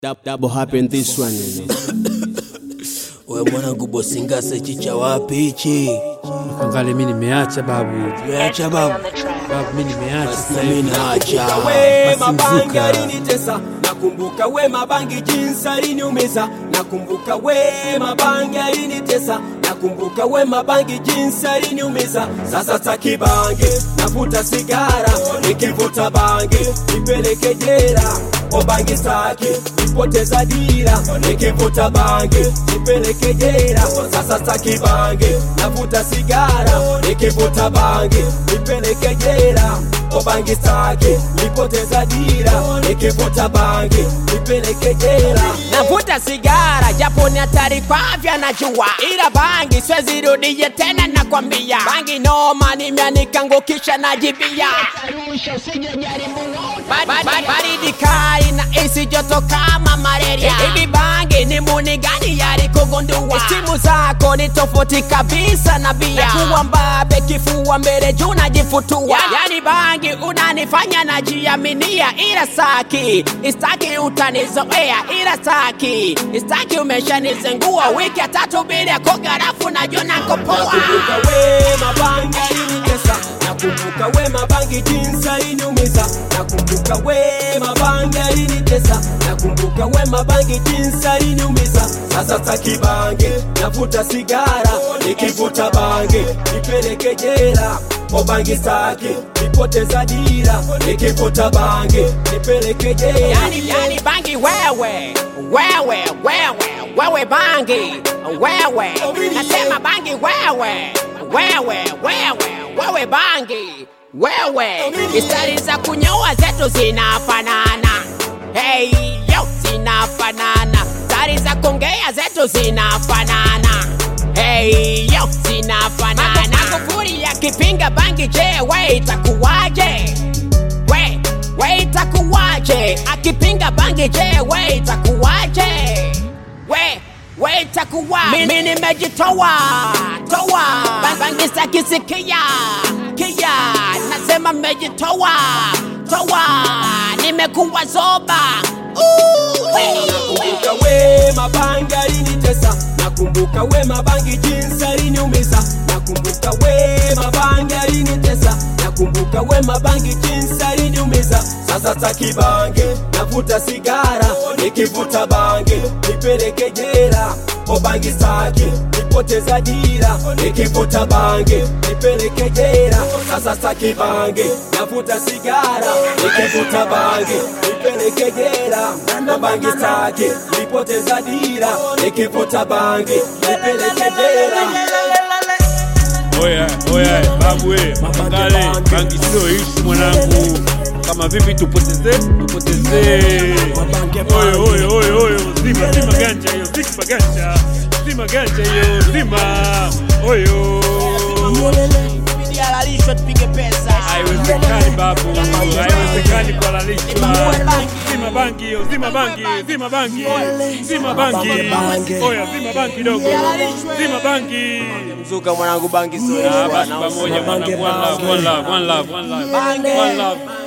Dab- Double happen this one. We mwanangu Bosingase chicha wapi hichi? Angali mi nimeacha babu, Umeacha babu? babu mi nimeacha Basi sasa mimi hivi. naacha. we Basi mabangi mzuka. alinitesa nakumbuka we mabangi jinsi aliniumiza nakumbuka we mabangi alinitesa nakumbuka we mabangi jinsi aliniumiza sasa taki bangi navuta sigara nikivuta bangi nipeleke jera o bangi staki nipoteza dira nikivuta bangi nipeleke jera sasa taki bangi navuta sigara nikivuta bangi nipeleke jera o bangi staki nipoteza dira nikivuta bangi nipeleke jera navuta sigara japo ni hatari kwa afya najua, ila bangi siwezi rudie tena, nakwambia bangi noma, nimeanika ngukisha najibia Ba- ba- ba- baridi kali na isi joto kama malaria. Hivi bangi ni muni gani yali kugundua? Simu zako ni tofauti kabisa na bia, kuwa mbabe kifua mbele juu najifutua, yani bangi unanifanya najiaminia, ila saki istaki utanizoea, ila saki istaki umeshanizengua, wiki ya tatu bila kogarafu najua nakopoa nakumbuka we mabangi alinitesa nakumbuka we mabangi jinsi aliniumiza nakumbuka we mabangi alinitesa nakumbuka we mabangi jinsi aliniumiza sasa taki bangi navuta sigara nikivuta bangi nipeleke jera o bangi staki nipoteza dira nikivuta bangi nipeleke jera yani, yani bangi wewe wewe wewe wewe bangi wewe nasema bangi wewe wewe wewe wewe bangi wewe istari za kunyoa zetu zinafanana hey yo zinafanana stari za kuongea zetu zinafanana hey yo zinafanana magufuli yakipinga bangi je we itakuwaje we we itakuwaje akipinga bangi je we itakuwaje we we itakuwaje mimi nimejitoa toa Ba- bangi sakisikia kia nasema nimejitoa toa nimekuwa zoba Ooh, hey. nakumbuka we mabangi alinitesa nakumbuka we mabangi jinsi aliniumiza nakumbuka we mabangi alinitesa nakumbuka we mabangi jinsi aliniumiza sasa taki bangi navuta sigara nikivuta bangi nipeleke jera o bangi staki nipoteza dira nikivuta bangi nipeleke jera sasa taki bangi navuta sigara nikivuta bangi nipeleke jera o bangi staki nipoteza dira nikivuta bangi nipeleke jera Oya, oya, babu we, mapangale, bangi sio ishi mwanangu. Kama vipi tupoteze, tupoteze. Oyo, oyo, oyo, oyo, zima, zima ganja hiyo, zima ganja. Zima ganja hiyo, zima. Oyo. Ibidi halalishwe tupige pesa Haiwezekani babu, haiwezekani kuhalalishwa. Zima bangi hiyo, zima bangi, zima bangi, zima bangi. Oya, zima bangi dogo, zima bangi. Mzuka mwanangu bangi sio. Ah, basi pamoja, one love, one love, one love, one love, one love, one love.